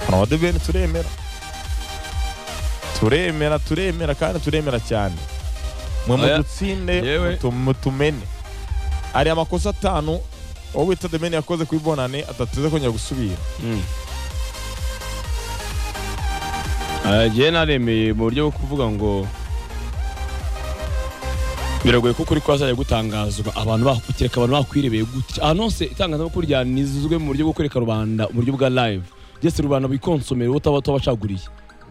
abanyarwanda bene turemera turemera turemera kandi turemera cyane mwe Oya. mudutsinde Yewe. mutu- mutumene hari amakosa atanu uwo bita demeni yakoze kuri bonane adateze kongera gusubira jyewe naremeye mu buryo bwo kuvuga ngo biragoye ko ukuri kwazajya gutangazwa abantu bakukireka abantu bakwirebeye gutya ahantu hose itangazamakuru ryanizwe mu buryo bwo kwereka rubanda uburyo bwa live byose rubanda bikonsomera wowe utaba wabacaguriye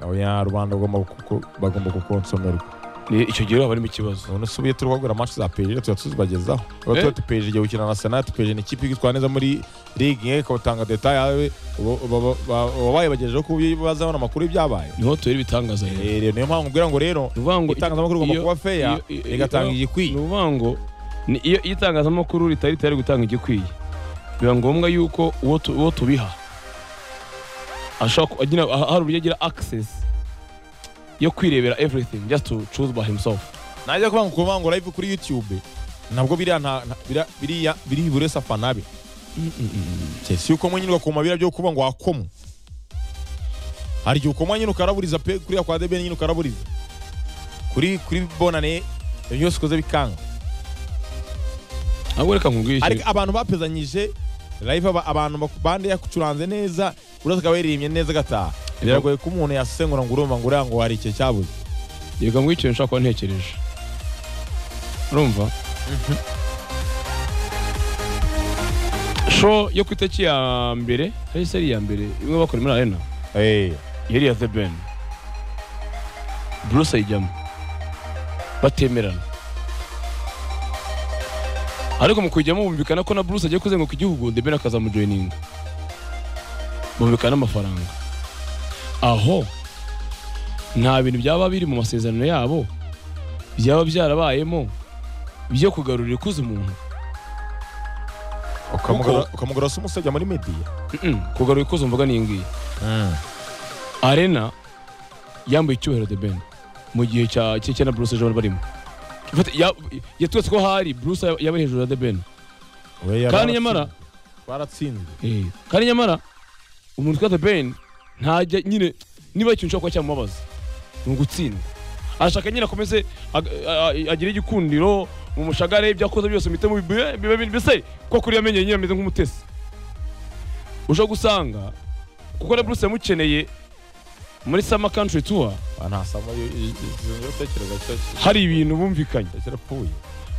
oya rubanda bagomba kuko- bagomba kukonsomerwa Ni- icyo gihe haba harimo ikibazo none usubiye turi kugura match za PSG tuba tuzibagezaho tuba Eh. tuba tupeje igihe gukina na Arsenal tupeje ni ikipe igitwara neza muri ligue ikawutanga detail yawe wabaye bagejejeho ku bibazaho amakuru y'ibyabaye niho tubera ibitangaza rero Eh, niyo mpamvu mbwira ngo rero ni ukuvuga ngo itangazamakuru rigomba iyo- kuba feya iyo- iyo- rigatanga iyo- igikwiye ni ukuvuga ngo ni iyo iyo itangazamakuru ritari ritari gutanga igikwiye biba ngombwa yuko uwo tu- uwo tubiha ashobora ku- agira aha- hari uburyo agira access yo kwirebera everything just to choose by himself najya kuvuga ngo kuvuga ngo live kuri youtube nabwo biriya nta nta- biriya- biriya biri buri wese afana be si uko mwenyine ugakomabira byo kuvuga ngo wakomwe hari igihe ukoma nyine ukaraburiza pe kuriya kwa debe nyine ukaraburiza kuri kuri bonane ibyo byose ukoze bikanga ahubwo reka nkubwire ariko ikintu abantu bapezanyije live aba- abantu bak- bande yacuranze neza buri wese akaba yaririmbye neza agataha biragoye ko umuntu yasengura ngo urumva ngo uriya ngo hari ikihe cyabuze reka nkubwire ikintu nshobora kuba ntekereje urumva show yo ku itariki ya mbere hari se ari iya mbere imwe bakora muri arena Eh, yari iya The Ben Bruce ayijyamo batemerana ariko mu kujyamo bumvikana ko na Bruce agiye kuzenguruka igihugu The Ben akazamujoyininga bumvikana amafaranga aho nta bintu byaba biri mu masezerano yabo byaba byarabayemo byo kugarurira ikuzo umuntu ukamugura ukamugura se umusajya muri media Mm-mm, kugarura ikuzo mvuga ni iyi ngiyi arena yambaye icyubahiro the ben mu gihe cya cye cye na bruce jean barimo Fata- ya- yatweretse ko hari bruce yaba- yaba hejuru ya the ben We yari aratsinze. kandi nyamara baratsinzwe eh, kandi nyamara umuntu witwa the ben ntajya nyine niba hari ikintu ushobora kuba cyamubabaza ni ugutsindwa arashaka nyine akomeze ag- a- a- agire igikundiro mu mushagare ibyo akoze byose mpite mu bibe bibe bindi mbese ko kuri yamenye nyine ameze nk'umutesi ushobora gusanga kuko na bruce yamukeneye muri summer country tour ntasamo gutekereza hari ibintu bumvikanye kirapfuye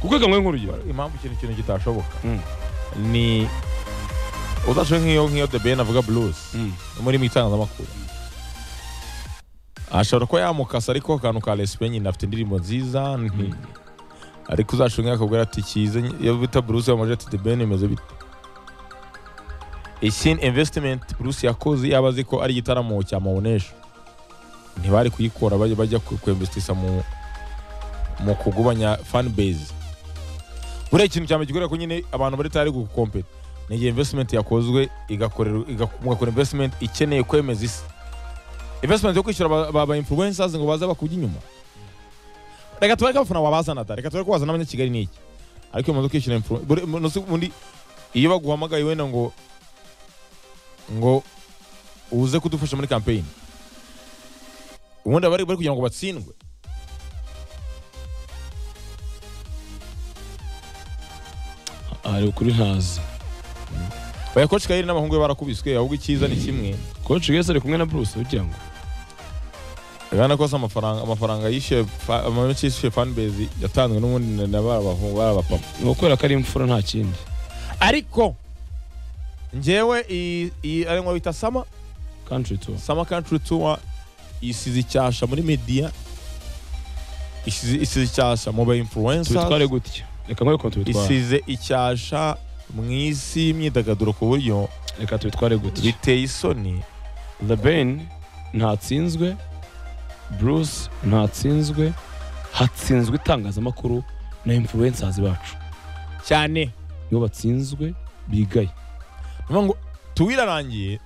kukwega mwe nk'urugero impamvu ikintu ikintu kitashoboka Mm. ni udashoboye nk'iyo nk'iyo the ben avuga blues muri mu itangazamakuru ashobora kuba yamukasa ariko akantu ka resipe nyine afite indirimbo nziza nti- ariko uzashunga akabwira ati kize iyo bita bruce yamaje ati the ben imeze bite isin investment bruce yakoze yaba azi ko ari igitaramo cya mawonesha ntibari kuyikora bajya bajya kwemvesitisa mu mu kugubanya fan base buriya ikintu cyambere gikorera ko nyine abantu bari tayari gukompeta ni igihe investment yakozwe igakorerwa- iga- mugakora investment ikeneye kwemeza isi investment yo kwishyura ba, ba, ba influencers ngo baze bakujya inyuma reka tubareke abafana wabazana da reka tubareke wazana abanyakigali ni iki ariko iyo umaze kwishyura influ- buri- mu- nose ubundi iyo baguhamagaye wenda ngo ngo uze kudufasha muri campaign ubundi bari bari kugira ngo batsindwe hari ukuri ntazi oya coach kayiri n'abahungu be barakubiswe ahubwo icyiza ni kimwe coach wese ari kumwe na bruce ugira ngo urabona ko se amafaranga amafaranga yishyuye fa- amamenshi yishyuye fanbase yatanzwe n'ubundi na- na ba bahungu bari abapapa ni ukwera ko ari imfura nta kindi ariko ngewe iyi- iyi ari bita sama country tour sama country tour isize icyasha muri media isize isize icyasha mu ba tubitware influencers gutya reka nkwereke ukuntu tubitwara isize icyasha mu isi y'imyidagaduro ku buryo reka tubitware gutya biteye isoni the ben ntatsinzwe bruce ntatsinzwe hatsinzwe itangazamakuru na influencers bacu cyane nibo batsinzwe bigaye Niyo ngo tuwo irarangiye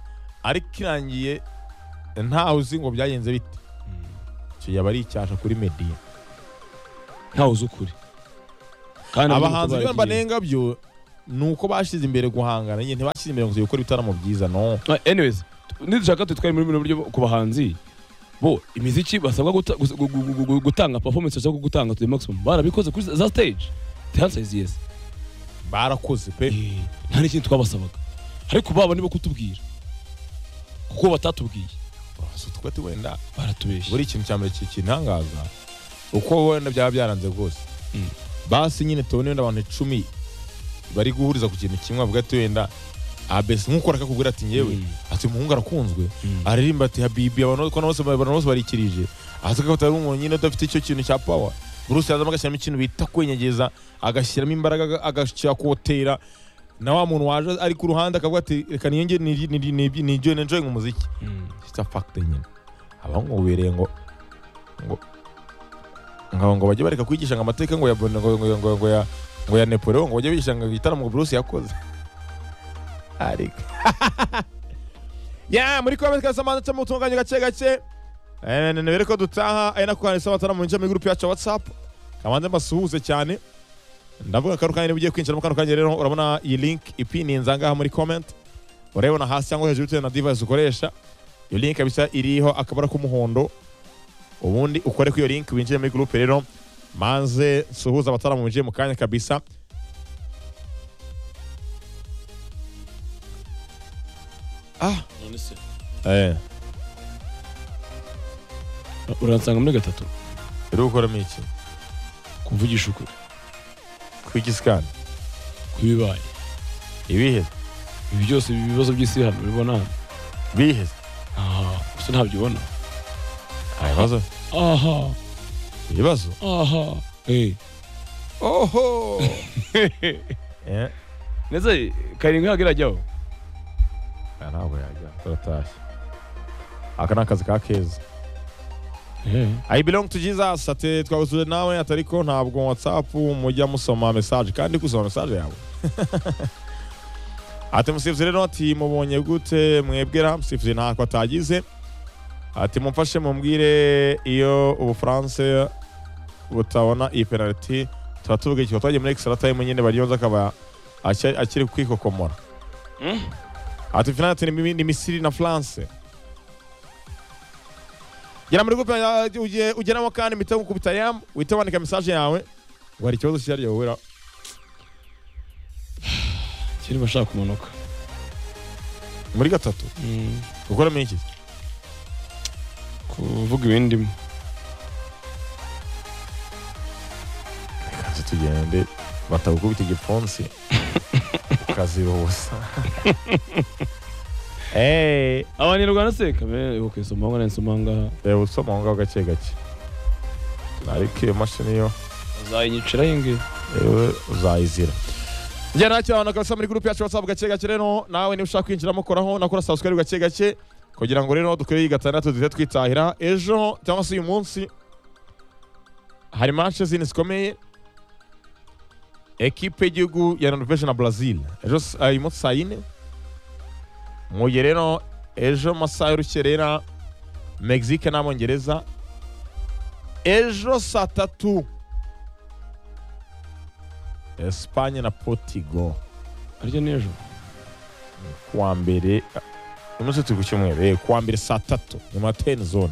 ariko irangiye ntawe uzi ngo byagenze bite icyo yaba ari icyasha kuri media ntawe uzi ukuri kandi abahanzi ntabwo rero bagiye- mbanenga byo ni uko bashyize imbere guhangana nyine ntibashyize imbere ngo tujye gukora ibitaramo byiza no anyways nidushaka tutware muri buno buryo ku bahanzi bo imiziki basabwa guta- gus- gu- gu- gu- gu- gutanga performance basabwa gutanga to the maximum barabikoze kuri za stage the answer is yes barakoze pe Eh, nta n'ikindi twabasabaga ariko baba nibo kutubwira kuko batatubwiye Urabaza uti kote wenda baratubeshya buri ikintu cya mbere kikintangaza uko wenda byaba byaranze rwose Mm. basi nyine tubone wenda abantu icumi bari guhuriza ku kintu kimwe bavuga ati wenda abesi nk'uko arakakubwira ati ngewe Mm. ati umuhungu arakunzwe Mm. aririmba ati habibi abantu bose- abantu bose abantu bose barikirije ahati ko atari umuntu nyine udafite icyo kintu cya pawa bruce yazamo agashyiramo ikintu bita kwenyegeza agashyiramo imbaraga aga- agakotera na wa muntu waje ari ku ruhande akavuga ati reka niyenge nijoyinenjoyinga umuziki Mm. it's a fact nyine abamwubereye ngo ngo ngo ngo bajye bareka kwigisha ngo amateka ngo ya ngo ngo ngo ngo ya ngo ya Napoleon ngo bajye bigisha ngo igitaramo ngo Bruce yakoze ariko ya muri komenti kasa manza cyangwa utunganye gake gake Eh, ne- nebere ko dutaha ari nako hari sabatara mu njya mu group yacu ya WhatsApp kamanze mbasuhuze cyane ndavuga akaru kanya ugiye kwinjira mu kano kanya rero urabona iyi link ipininze angaha muri comment urayibona hasi cyangwa hejuru bitewe na device ukoresha iyo link bisa iriho akabara k'umuhondo ubundi ukore kuri iyo link winjire muri groupe rero manze suhuza abataramu binjiye mu kanya kabisa ah eh uransanga muri gatatu uri gukoramo iki kuvugisha ukuri kwigisikana kubibaye ibihe ibi byose ibi bibazo by'isi hano ubibona hano bihe aha gusa ntabyo ubona ibibazo aha ibibazo aha eh oho eh ndetse karindwi ntabwo irajyaho aya ntabwo yajya turatashye aka ni akazi ka keza eh I belong to Jesus ati twabuzuje nawe ati ariko ntabwo WhatsApp mujya musoma message kandi kusoma message yawe ati musifuzi rero ati mubonye gute mwebwe ra musifuzi ntako atagize ati mumfashe mumbwire iyo ubufaransa butabona iyi penaliti tuba tuvuga ikigo twagiye muri extra time nyine baryoza akaba acy- akiri kwikokomora Mm. ati finale ati ni ni Misiri na France gera muri groupe ya- uje- ugeramo kandi mpita nkukubita yam uhita wandika message yawe ngo hari ikibazo cyari wowe kiri bashaka kumanuka muri gatatu ukoramo iki kuvuga ibindimo kanze tugende batabukubita igipfunsi ukaziba ubusa eee abanirwanda se kamere ok somanga nari somanga reba usoma aho ngaho gake gake ariko iyo mashini yo uzayinyiciraho ingi yewe uzayizira njye nacyo abantu bakabasa muri gurupe yacu wasabu gake gake rero nawe niba ushaka kwinjiramo koraho nakora subscribe gake gake kugira ngo rero dukoreye gatandatu duhite twitahira ejo cyangwa se uyu munsi hari match zindi zikomeye ekipe y'igihugu ya Norvege na Brazil ejo s- ah, uyu munsi saa yine mugihe rero ejo mu masaha y'urukerera Mexique n'Abongereza ejo saa tatu Espagne na Portugal aryo n'ejo kuwa mbere umunsi turi ku cyumweru eh, kuwa mbere saa tatu nyuma ya teni zone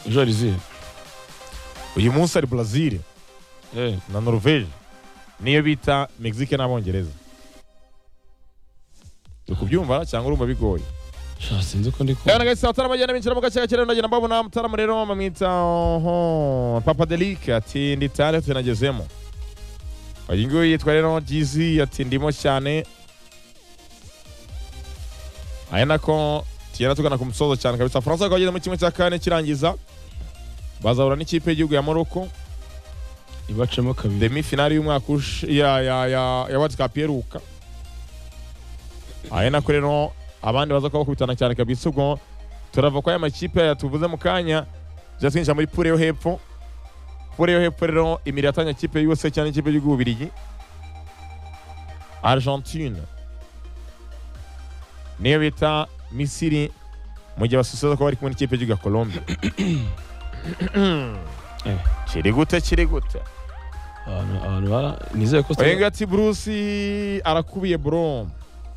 ejo hari izihe uyu munsi hari brazil eh na norvege niyo bita mexique n'abongereza turi kubyumva cyangwa urumva bigoye sha sinzi ko ndi Kana kumva gaisa watara majana minchira muka chaka chira ndagenda mbabona mutaramu rero mamwita oho Papa Delic ati ndi tare tunagezemo. Uyu nguyu yitwa rero Jizi ati ndimo cyane. Aya nako tugenda tugana ku musozo cyane kabisa. Faransa ikaba igeze mu kimwe cya kane kirangiza. Bazahura n'ikipe y'igihugu ya Morocco ibacemo kabiri demi finale y'umwaka ush- ya ya ya ya World Cup iheruka aya nako rero abandi baza kuba bakubitana cyane kabisa ubwo turava kwa ya makipe ya tuvuze mu kanya tujya twinjira muri pure yo hepfo pure yo hepfo rero imiri yatanya ikipe yose cyane ikipe y'igihugu Bubiligi Argentine niyo bita Misiri mu gihe basusuza ko bari kumwe n'ikipe y'igihugu ya Colombia Eh. kiri gute kiri gute abantu abantu bara nizeye ko Oyenga ati Bruce arakubiye bro.